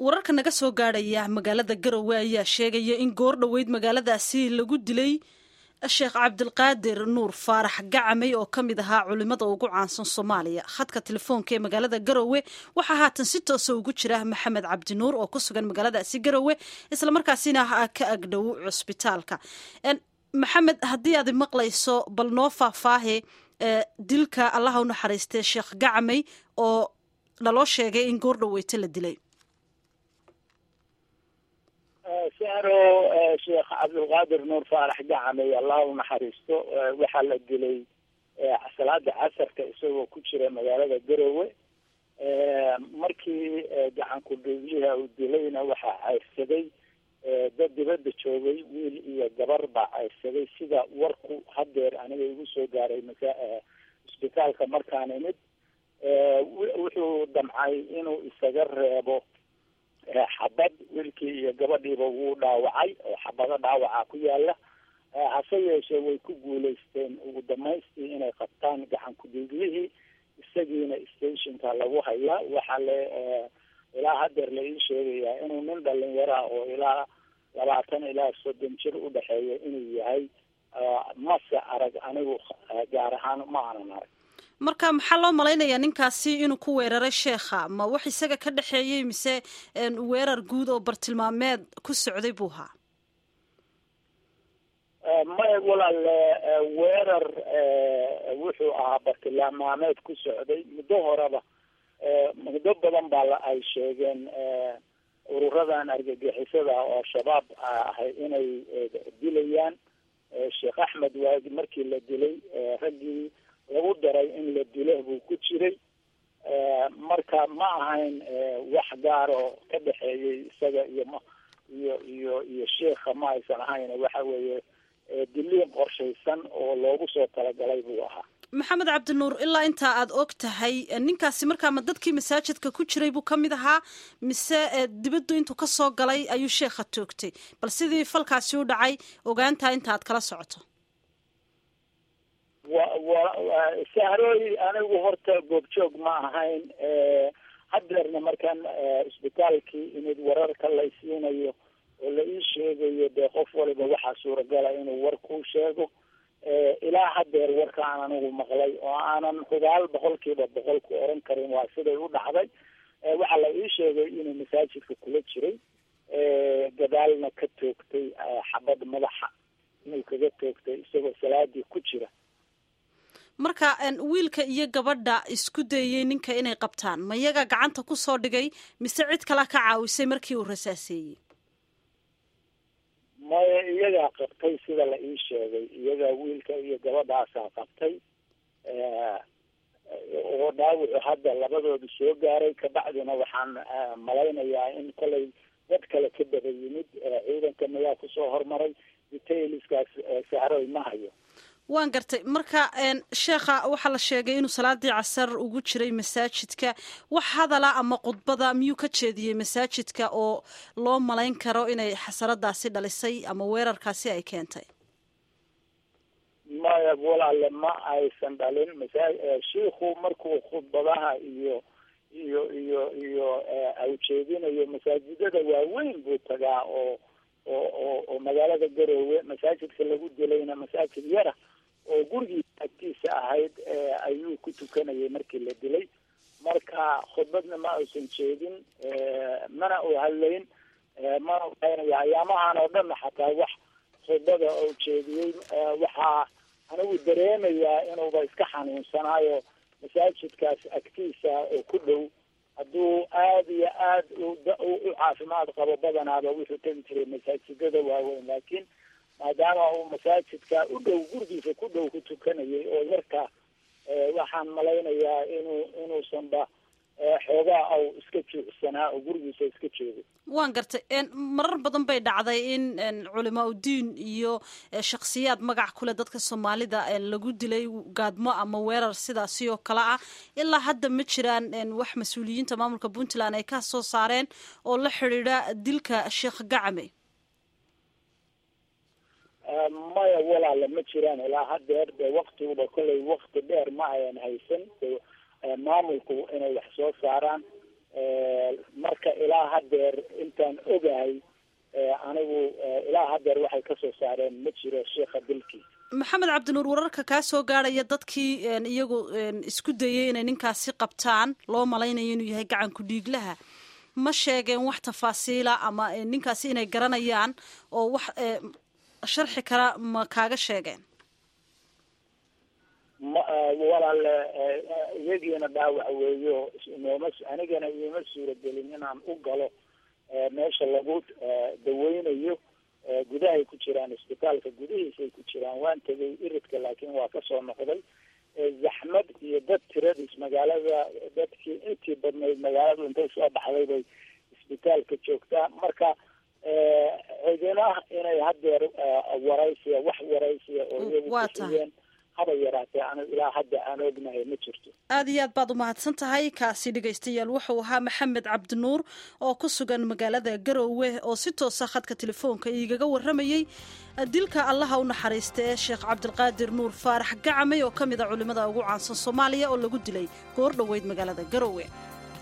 wararka naga soo gaadhaya magaalada garowe ayaa sheegaya in goor dhoweyd magaaladaasi lagu dilay sheekh cabdilqaadir nuur faarax gacamey oo ka mid ahaa culimada ugu caansan soomaaliya khadka telefoonka ee magaalada garowe waxaa haatan si toosa ugu jira maxamed cabdinuur oo ku sugan magaaladaasi garowe islamarkaasina ka agdhow cusbitaalka maxamed haddii aad maqlayso bal noo faahfaahe dilka allaha u naxariistay sheekh gacamey oo naloo sheegay in goor dhoweyta la dilay saro sheekh cabdilqaadir nuur faarax gacamey allah u naxariisto waxaa la dilay salaada casarka isagoo ku jira magaalada garowe markii gacanku dhuubiyaha uu dilayna waxaa cayrsaday dad dibadda joogay wiil iyo gabar baa cayrsaday sida warku hadeer aniga igu soo gaaray isbitaalka markaan imid wuxuu damcay inuu isaga reebo xabad wiilkii iyo gabadhiiba wuu dhaawacay oo xabado dhaawaca ku yaala hase yeeshee way ku guulaysteen ugu damaystii inay qabtaan gacan ku-dhiiglihii isagiina stationka lagu hayaa waxaa le ilaa hadeer la ii sheegayaa inuu nin dhalinyara oo ilaa labaatan ilaa soddon jir udhexeeya inuu yahay mase arag anigu gaar ahaan ma aanan arag marka maxaa loo malaynayaa ninkaasi inuu ku weeraray sheekha ma wax isaga ka dhexeeyey mise weerar guud oo bartilmaameed ku socday buu ahaa may walaale weerar wuxuu ahaa bartilmaameed ku socday muddo horeba muddo badan baa ay sheegeen ururadan argagixisada oo shabaab ahay inay dilayaan sheekh axmed waagi markii la dilay raggii lagu daray in la dilo buu ku jiray marka ma ahayn wax gaar oo ka dhexeeyey isaga iyo m iyo iyo iyo sheikha ma aysan ahayn waxa weeye diliin qorshaysan oo loogu soo talagalay buu ahaa maxamed cabdinuur ilaa intaa aada og tahay ninkaasi markaa ma dadkii masaajidka ku jiray buu ka mid ahaa mise dibaddu intuu ka soo galay ayuu sheekha toogtay bal sidii falkaasi u dhacay ogaantaa inta aad kala socoto wa wa sahrooy anigu horta goobjoog ma ahayn hadeerna markaan isbitaalkii imid wararka laysiinayo oo la ii sheegayo dee qof waliba waxaa suuragala inuu war kuu sheego ilaa hadeer warkaan anigu maqlay oo aanan hubaal boqolkiiba boqol ku oran karin waa siday u dhacday waxaa la ii sheegay inuu masaajidka kula jiray gadaalna ka toogtay xabad madaxa inuu kaga toogtay isagoo salaadii ku jira marka wiilka iyo gabadha isku dayey ninka inay qabtaan ma iyaga gacanta ku soo dhigay mise cid kale ka caawisay markii uu rasaaseeyey maya iyagaa qabtay sida la ii sheegay iyagaa wiilka iyo gabadhaasaa qabtay oo dhaawacu hadda labadooda soo gaaray kabacdina waxaan malaynayaa in kolay dad kale ka daba yimid ciidanka mayaa kusoo hormaray detailskaas sahroy ma hayo waan gartay marka sheekha waxaa la sheegay inuu salaadii casar ugu jiray masaajidka wax hadala ama khudbada miyuu ka jeediyey masaajidka oo loo malayn karo inay xasaradaasi dhalisay ama weerarkaasi ay keentay maya walaale ma aysan dhalin masa shiiku markuu khudbadaha iyo iyo iyo iyo awjeedinayo masaajidada waaweyn buu tagaa oo oo oo oo magaalada garoowe masaajidka lagu dilayna masaajid yara oo gurigiisa agtiisa ahayd ayuu ku tukanayay markii la dilay marka khudbadna ma aysan jeedin mana u hadlayn mana uhaynaya ayaamahan oo dhanna xataa wax khudbada oo jeediyey waxaa anigu dareemayaa inuuba iska xanuunsanaayo masaajidkaas agtiisa oo ku dhow hadduu aada iyo aad u caafimaad qabo badanaaba wuxuu tegi jiray masaajidada waaweyn laakiin maadaama uu masaajidka u dhow gurigiisa ku dhow ku tukanayay oo yarka waxaan malaynayaa inuu inuusanba xoogaa au iska juucsanaa oo gurigiisa iska joogo waan gartay marar badan bay dhacday in culimaa udiin iyo shakhsiyaad magac kuleh dadka soomaalida lagu dilay gaadmo ama weerar sidaasi oo kale ah ilaa hadda ma jiraan wax mas-uuliyiinta maamulka puntland ay ka soo saareen oo la xidhiidha dilka sheekh gacame maya walaale ma jiraan ilaa hadeer de waktiguba kollay wakti dheer ma ayan haysan maamulku inay wax soo saaraan marka ilaa haddeer intaan ogahay anigu ilaa haddeer waxay kasoo saareen ma jiro sheikha dilkiisa maxamed cabdinuur wararka kaa soo gaadhaya dadkii iyagu isku dayay inay ninkaasi qabtaan loo malaynayo inuu yahay gacanku dhiiglaha ma sheegeen wax tafaasiila ama ninkaasi inay garanayaan oo wax sharxi kara ma kaaga sheegeen ma walaale iyagiina dhaawac weeyo nooma anigana iima suuragelin inaan u galo meesha lagu daweynayo gudahay ku jiraan isbitaalka gudihiisay ku jiraan waan tegay iridka laakiin waa kasoo noqday zaxmad iyo dad tiradiis magaalada dadkii intii badnayd magaalada intay soo baxday bay isbitaalka joogtaa marka cidina inay haddeer waraysiya wax waraysiya oo iyagu kushigeen haba yaraatee anu ilaa hadda aan ognahay ma jirto aada iyo aad baad umahadsan tahay kaasi dhegaystayaal wuxuu ahaa maxamed cabdinuur oo ku sugan magaalada garowe oo si toosa khadka telefoonka igaga warramayey dilka allaha u naxariista ee sheekh cabdilqaadir nuur faarax gacamay oo ka mid a culimmada ugu caansan soomaaliya oo lagu dilay goor dhoweyd magaalada garowe